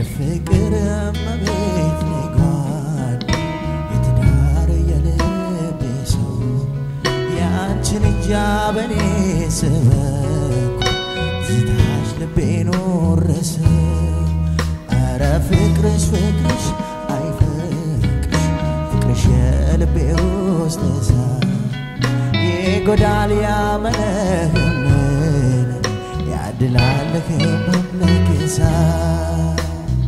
የፍቅር እመቤት ነጓድ የትዳር የልቤ ሰው የአንችን እጃ በኔ ስበኩ ዝታች ልቤን ወረሰ ኧረ ፍቅርሽ ፍቅርሽ አይ ፍቅርሽ ፍቅርሽ የልቤ ውስጥ እሳት ይጎዳል ያመነህምን ያድላልህ መምለክ እሳት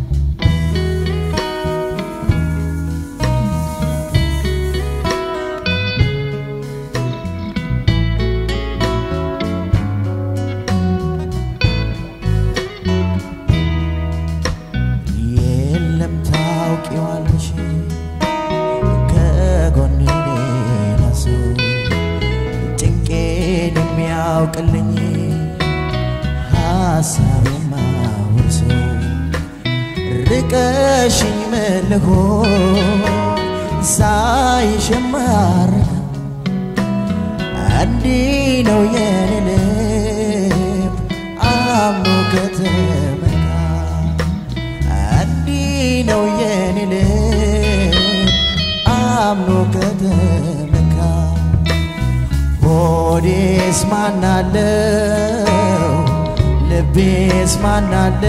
የለም ታውቂዋለሽ ከጎኔ ሌላ ሰው ጭንቄን የሚያውቅልኝ ሀሳብ የማወርሰው ርቀሽኝ መልሆ ሳይሽ የማረካ እንዲህ ነው የኔ ልብ አምኖ ከተመካ እንዲህ ነው የኔ ልብ አምኖ ከተመካ ሆዴስ ማናለው ልቤስ ማናለ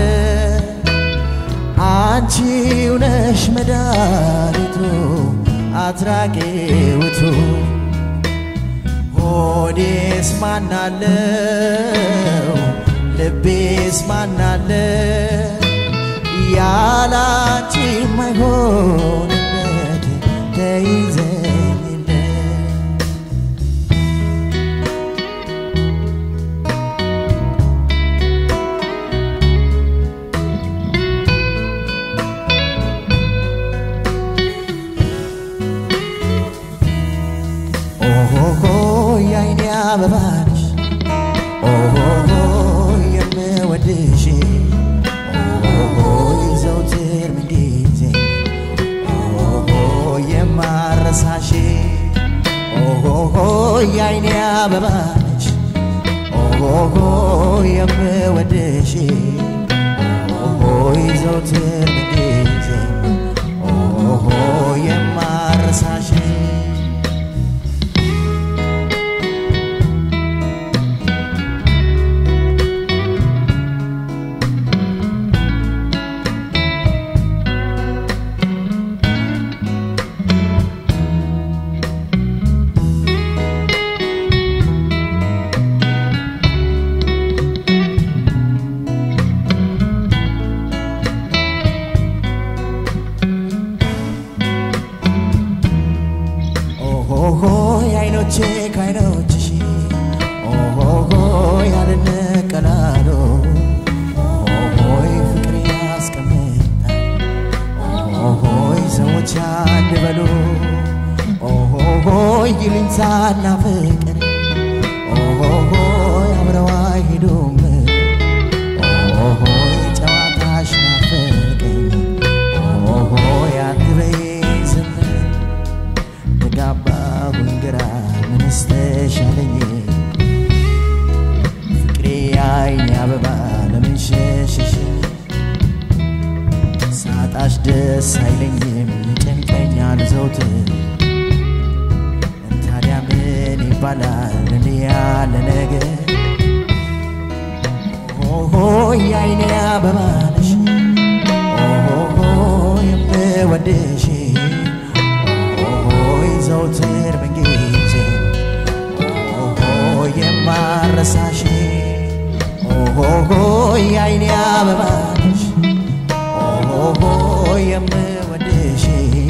አንቺው ነሽ መድኃኒቱ አትራቂውቱ ሆዴስ ማናለው ልቤስ ማናለ ያላንቺ ማይሆንበት ተይዘኝለት ኦሆሆ የአይኔ አበባሽ ኦሆሆ የምወድሽ ኦሆሆ ዘውትር ምንጊዜ ኦሆሆ የማረሳሽ ኦሆሆ የአይኔ አበባሽ ኦሆሆ የምወድሽ ኦሆሆ ዘውትር ምንጊዜ ኦሆሆ የማረሳሽ ኦሆሆ የአይኖቼ ከአይኖችሽ ኦሆሆ ያልነቀላሉ ኦሆሆይ ፍቅር ያስቀምጣል ኦሆሆይ ሰዎች አንድ በሉ ኦሆሆይ ይሉኝታና ፍቅር ኦሆሆይ አብረው አይሄዱም ኦሆሆይ ጨዋታሽ ናፈቀኝ ኦሆሆይ አትበይ ዝም ተጋባሁኝ ግራ ምንስ ተሻለኝ ፍቅሬ አይኔ አበባ ለምን ሸሸሽ ሳጣሽ ደስ አይለኝም ይጨንቀኛል ዘውትር ታዲያ ምን ይባላል እንዲህ ያለ ነገር ኦሆ የአይኔ አበባ ነሽ ኦሆ የምወድሽ ኦሆይ ዘውትር ምንጊዜ ኦሆ የማረሳሽ ኦሆ የአይኔ አበባ ነሽ ኦሆ የምወድሽ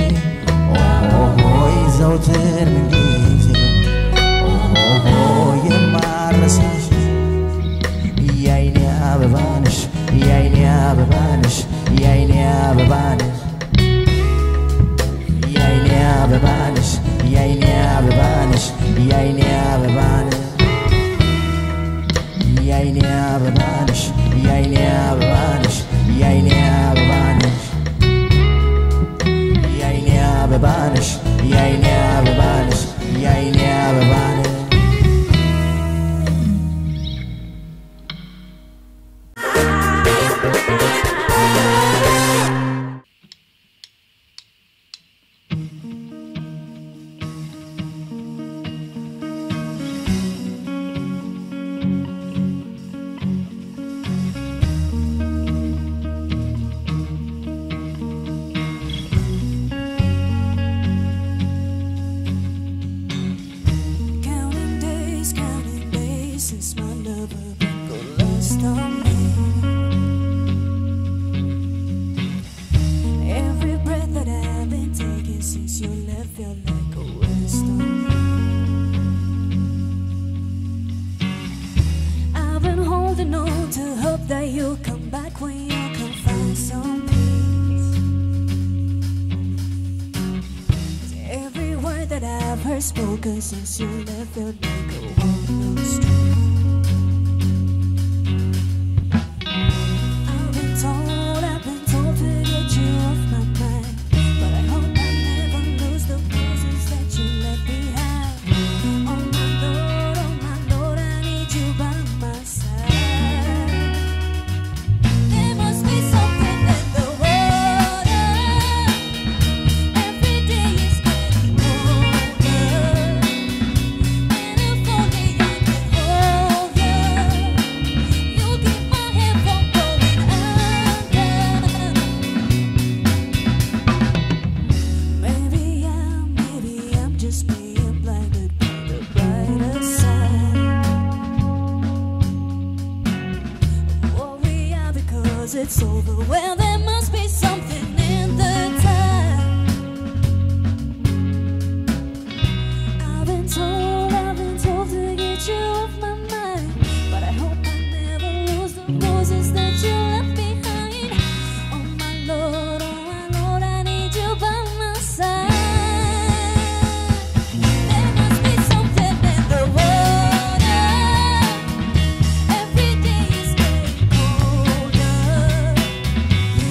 ኦሆይ ዘውትር ምንጊዜ ኦሆ የማረሳሽ የአይኔ አበባ ነሽ የአይኔ አበባ ነሽ የአይኔ አበባ ነሽ የአይኔ አበባ ነሽ የአይኔ አበባ ነሽ የአይኔ አበባ ነሽ የአይኔ አበባ ነሽ የአይኔ አበባ ነሽ የአይኔ አበባ ነሽ የአይኔ አበባ ነሽ የአይኔ አበባ ነሽ የአይኔ አበባ ነሽ ♪ holding on to hope that you'll come back when you can find some peace. 'Cause every word that I've heard spoken since you left felt like a one-note stream. I've been told, I've been told to get you off my mind, but I hope I never lose the roses that you left behind. Oh my Lord, oh my Lord, I need you by my side. There must be something in the water. Every day is getting colder, and if only I could hold you, you keep my head from going under. Maybe I'm, maybe I'm just being blinded by the brighter side. Worry out because it's over. Well, there must be something in the time. I've been told, I've been told to get you off my mind, but I hope I never lose the roses that you left behind. Oh my Lord, oh my Lord, I need you by my side. There must be something in the water. Every day is getting colder,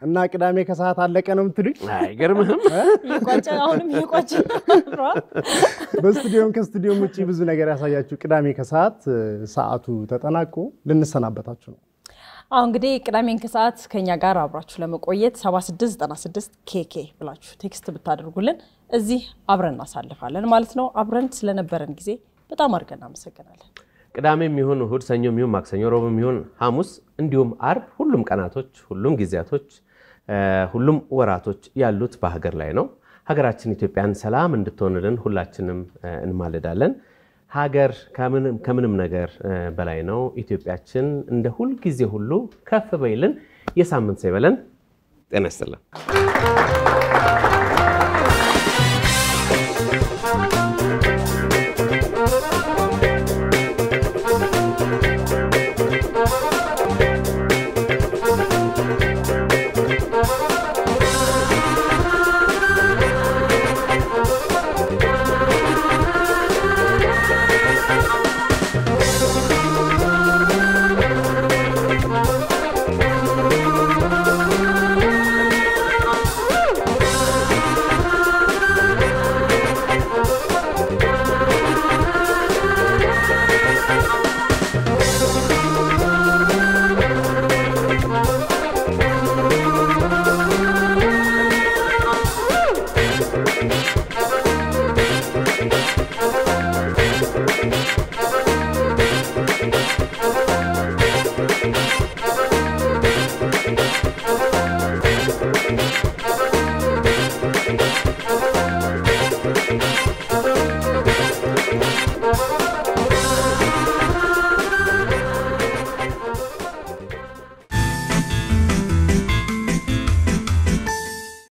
እና ቅዳሜ ከሰዓት አለቀ ነው የምትሉኝ? አይገርምህም? እየቋጨ አሁንም እየቋጨ ነው። በስቱዲዮም ከስቱዲዮም ውጭ ብዙ ነገር ያሳያችሁ ቅዳሜ ከሰዓት እ፣ ሰዓቱ ተጠናቆ ልንሰናበታችሁ ነው። አሁ እንግዲህ ቅዳሜን ከሰዓት ከኛ ጋር አብራችሁ ለመቆየት 7696 ኬኬ ብላችሁ ቴክስት ብታደርጉልን እዚህ አብረን እናሳልፋለን ማለት ነው። አብረን ስለነበረን ጊዜ በጣም አድርገን እናመሰግናለን። ቅዳሜም ይሁን እሁድ፣ ሰኞም ይሁን ማክሰኞ፣ ሮብም ይሁን ሐሙስ እንዲሁም አርብ ሁሉም ቀናቶች፣ ሁሉም ጊዜያቶች፣ እ፣ ሁሉም ወራቶች ያሉት በሀገር ላይ ነው። ሀገራችን ኢትዮጵያን ሰላም እንድትሆንልን ሁላችንም እ፣ እንማልዳለን። ሀገር ከምንም ከምንም ነገር እ፣ በላይ ነው። ኢትዮጵያችን እንደ ሁል ጊዜ ሁሉ ከፍ በይልን። የሳምንት ሰው ይበለን። ጤና ይስጥልን። Thank